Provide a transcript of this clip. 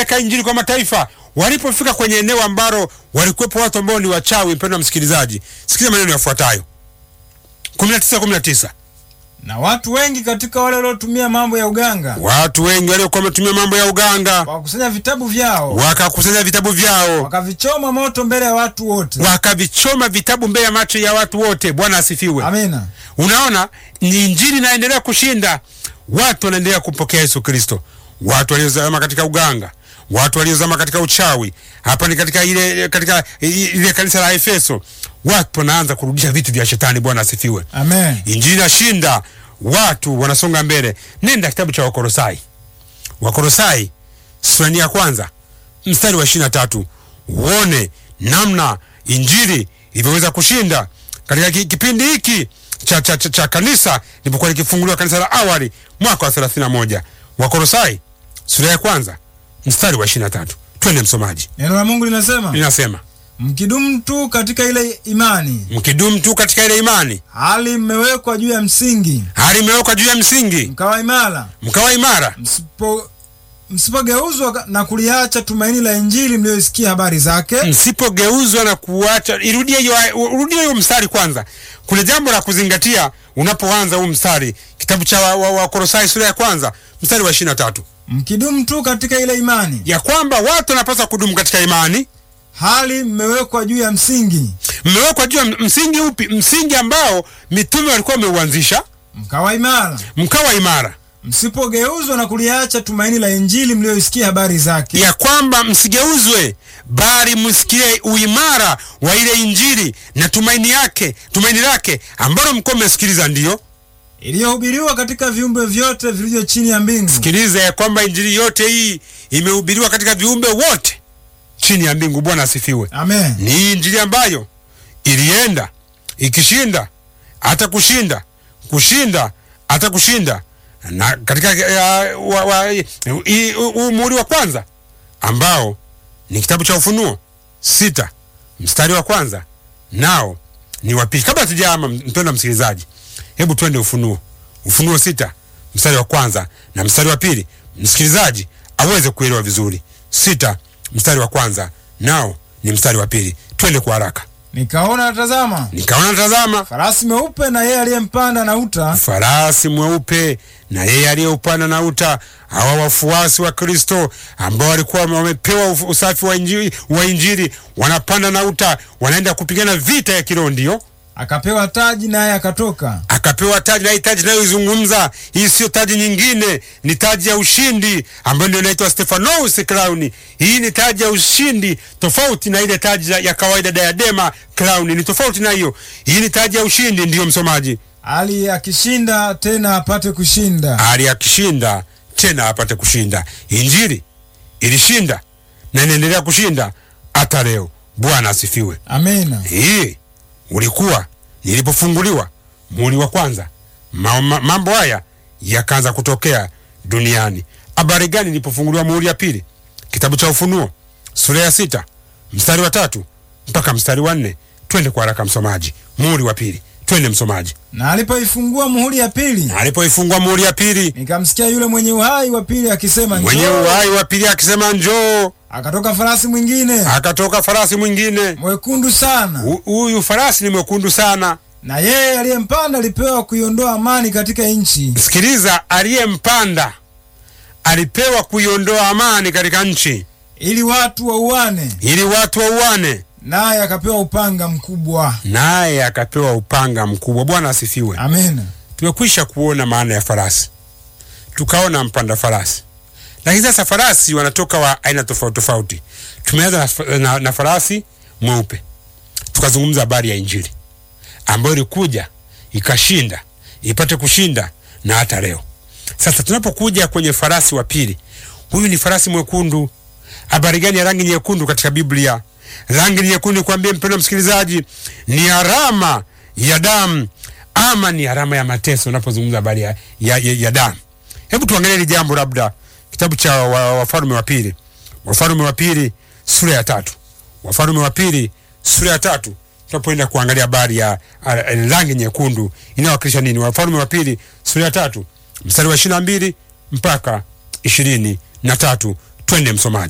kupeleka injili kwa mataifa. Walipofika kwenye eneo ambalo walikuwepo watu ambao ni wachawi, mpendwa msikilizaji, sikiza maneno yafuatayo 19 19 na watu wengi katika wale waliotumia mambo ya uganga watu wengi waliokuwa wametumia mambo ya uganga wakakusanya vitabu vyao wakakusanya vitabu vyao wakavichoma moto mbele ya watu wote. wakavichoma vitabu mbele ya macho ya watu wote. Bwana asifiwe. Amina. Unaona, ni injili inaendelea kushinda, watu wanaendelea kumpokea Yesu Kristo, watu waliozama katika uganga, watu waliozama katika uchawi. Hapa ni katika ile katika ile kanisa la Efeso, watu wanaanza kurudisha vitu vya shetani. Bwana asifiwe. Amen. Injili inashinda, watu wanasonga mbele. Nenda kitabu cha Wakolosai, Wakolosai sura ya kwanza mstari wa ishirini na tatu uone namna injili ilivyoweza kushinda katika ki- kipindi hiki cha, cha, cha, cha kanisa lilipokuwa likifunguliwa kanisa la awali mwaka wa 31. Wakolosai sura ya kwanza mstari wa ishirini na tatu. Twende msomaji, Neno la Mungu linasema linasema mkidumu tu katika ile imani, mkidumu tu katika ile imani, hali mmewekwa juu ya msingi, hali imewekwa juu ya msingi, mkawa imara, mkawa imara, msipo msipogeuzwa na kuliacha tumaini la Injili mlioisikia habari zake, msipogeuzwa na kuacha. Irudie hiyo, urudie hiyo mstari kwanza. Kuna jambo la kuzingatia unapoanza huu mstari, kitabu cha Wakolosai wa, wa Wakolosai sura ya kwanza mstari wa ishirini na tatu mkidumu tu katika ile imani, ya kwamba watu wanapaswa kudumu katika imani. hali mmewekwa juu ya msingi, Mmewekwa juu ya msingi upi? Msingi ambao mitume walikuwa wameuanzisha, mkawa imara, mkawa imara, msipogeuzwa na kuliacha tumaini la Injili mlioisikia habari zake, ya kwamba msigeuzwe, bali msikie uimara wa ile Injili na tumaini yake, tumaini lake ambalo mko mmesikiliza. Ndiyo, iliyohubiriwa katika viumbe vyote vilivyo chini ya mbingu, sikiliza ya kwamba injili yote hii imehubiriwa katika viumbe wote chini ya mbingu. Bwana asifiwe. amen. Ni injili ambayo ilienda ikishinda hata kushinda kushinda hata kushinda na katika uh, wa, wa, i- u- u- muhuri wa kwanza ambao ni kitabu cha Ufunuo sita mstari wa kwanza nao ni wa pili. Kabla tujaama, mpendwa msikilizaji, hebu twende Ufunuo, Ufunuo sita mstari wa kwanza na mstari wa pili, msikilizaji aweze kuelewa vizuri. Sita mstari wa kwanza nao ni mstari wa pili. Twende kwa haraka. Nikaona natazama, Nikaona tazama, farasi mweupe, na yeye aliyempanda na uta farasi mweupe na yeye aliyeupanda na uta. Hawa wafuasi wa Kristo ambao walikuwa wamepewa uf- usafi wa injili, wa injili wanapanda na uta, wanaenda kupigana vita ya kiroho. Ndio akapewa taji, naye akatoka akapewa taji, na hii taji inayoizungumza hii sio taji nyingine, ni taji ya ushindi ambayo ndio inaitwa Stephanos Crown. Hii ni taji ya ushindi, tofauti na ile taji ya kawaida diadema crown, ni tofauti na hiyo. Hii ni taji ya ushindi, ndiyo msomaji ali akishinda tena apate kushinda. ali akishinda tena apate kushinda. Injili ilishinda na inaendelea kushinda hata leo. Bwana asifiwe. Amina. Hii ulikuwa nilipofunguliwa muhuri wa kwanza, ma, ma, mambo haya yakaanza kutokea duniani. Habari gani nilipofunguliwa muhuri ya pili? Kitabu cha Ufunuo sura ya sita mstari wa tatu mpaka mstari wa nne. Twende kwa haraka msomaji, muhuri wa pili, twende msomaji. Na alipoifungua muhuri ya pili, Na alipoifungua muhuri ya pili, nikamsikia yule mwenye uhai wa pili akisema, mwenye njoo. uhai wa pili akisema njoo. Akatoka farasi mwingine Akatoka farasi mwingine, mwekundu sana, Hu- huyu farasi ni mwekundu sana. na yeye aliyempanda alipewa kuiondoa amani katika nchi, Sikiliza, aliyempanda alipewa kuiondoa amani katika nchi ili watu wauane, ili watu wauane, naye akapewa upanga mkubwa. naye akapewa upanga mkubwa. Bwana asifiwe. Amina. Tumekwisha kuona maana ya farasi, tukaona mpanda farasi, lakini sasa farasi wanatoka wa aina tofauti tofauti. Tumeanza na, na, na farasi mweupe, tukazungumza habari ya Injili ambayo ilikuja ikashinda ipate kushinda na hata leo. Sasa tunapokuja kwenye farasi wa pili, huyu ni farasi mwekundu. Habari gani ya rangi nyekundu katika Biblia? Rangi nyekundu, kwambie mpendwa msikilizaji, ni alama ya damu ama ni alama ya mateso. Unapozungumza habari ya, ya, ya, ya damu, hebu tuangalie hili jambo, labda kitabu cha wa- Wafalme wa pili, Wafalme wa pili sura ya tatu, Wafalme wa pili sura ya tatu tunapoenda kuangalia habari ya a- a- rangi nyekundu inayowakilisha nini. Wafalme wa pili sura ya tatu mstari wa ishirini na mbili mpaka ishirini na tatu. Twende msomaji.